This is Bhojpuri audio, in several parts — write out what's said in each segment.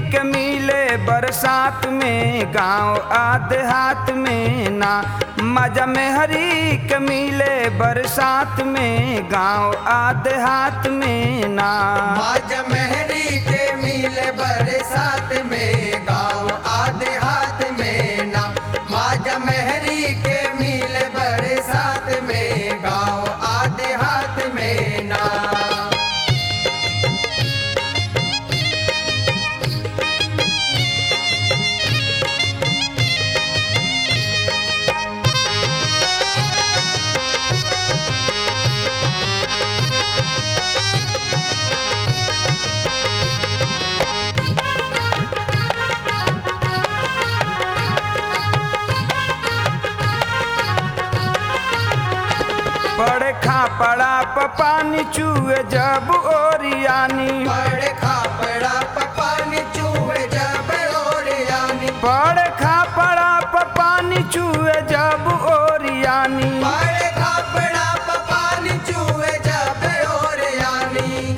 के मिले बरसात में गांव आदेहात में ना मजा में हरी के मिले बरसात में गांव आदेहात में ना माज मेहरी के मिले बरसात में गाँव आधे हाथ में ना माज मेहरी के मिले बरसात में गाँव आधे हाथ में ना पड़े खा पड़ा पानी चूहे जब ओरियानी बड़े खापड़ा पानी चूहे जब ओरियानी पड़े खा पड़ा पानी चूहे जब ओरियानी बड़े खापड़ा पानी चूहे जब ओरियानी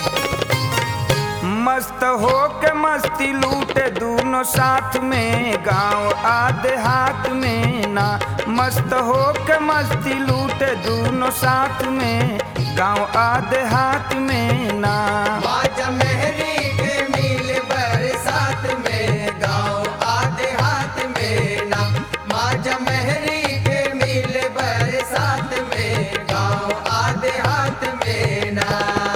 मस्त हो के मस्ती लूटे दोनों साथ में गांव आधे हाथ में ना मस्त हो के मस्ती लूटे दोनों साथ में गांव आधे हाथ में ना माज मेहरी के मिल बरसात में गाँव आधे हाथ में ना माज मेहरी के मिल बरसात में गाँव आधे हाथ में ना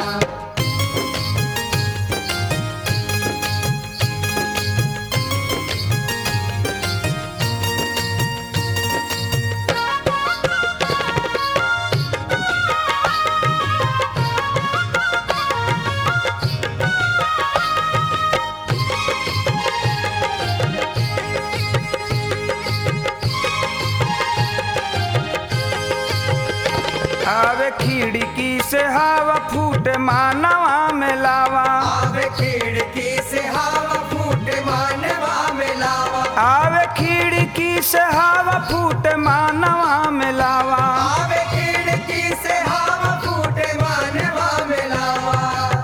आवे खिड़की से हवा फूटे मानवा में लावा आवे खिड़की से हवा फूट मानवा में लावा आवे खिड़की से हवा फूटे मानवा में लावा आवे खिड़की से हवा फूट मानवा में लावा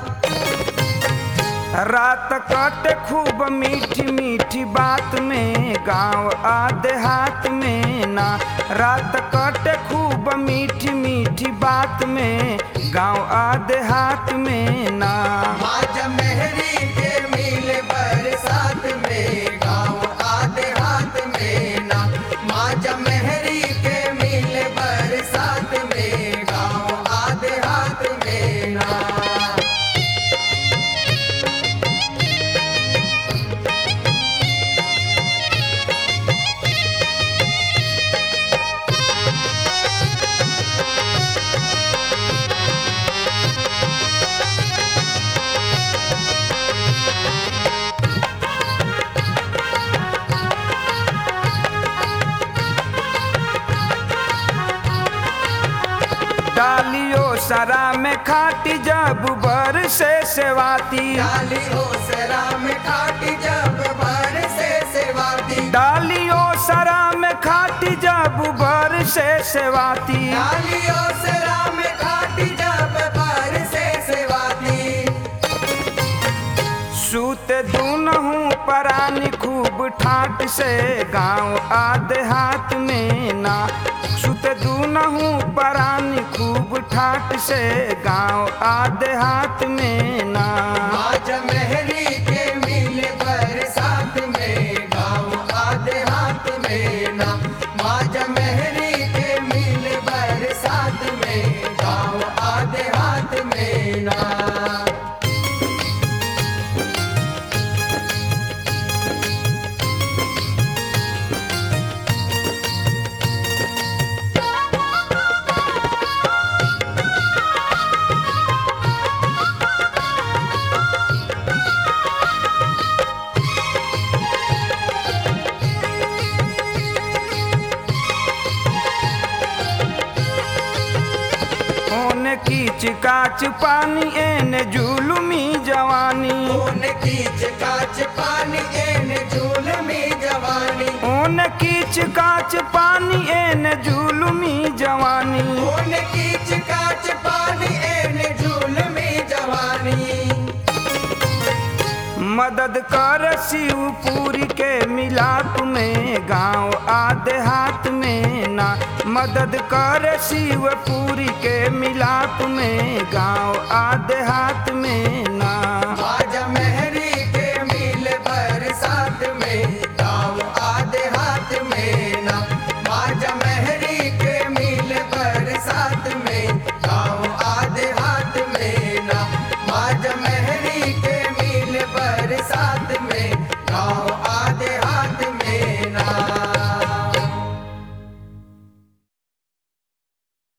रात कटे खूब मीठी मीठी बात में गांव आधे हाथ में ना रात कटे खूब मीठी मीठी बात में गांव आधे हाथ में ना माज मेहरी के मिल बरसात में गाँव आधे हाथ में ना माज मेहरी के मिल बरसात में गाँव आधे हाथ में ना डालियो सरा में खाटी जब बर से सेवाती डाली हो सरा में खाटी जब बार से सेवाती डालियो सरा में खाटी जब बर से सेवाती डाली हो सरा में खाटी जब बार से सेवाती सूत दूनहू परानी खूब ठाट से गांव आधे हाथ में ना सूत दूनहू परानी खूब ठाट से गांव आधे हाथ में ना आज मेहरी के मिल बरसात में गाँव आधे हाथ में ना माज मेहरी के मिल बरसात में गाँव आधे हाथ में ना ओने कीच काच पानी एने जुलुमी जवानी खून कीच काच पानी एन झूल में जवानी ओने कीच काच पानी एने जुलुमी जवानी खून कीच काच पानी एन झूल में जवानी मदद कर शिवपुरी के मिलाप में गांव आधे हाथ में ना मदद कर शिवपुरी के मिलाप में गांव आधे हाथ में ना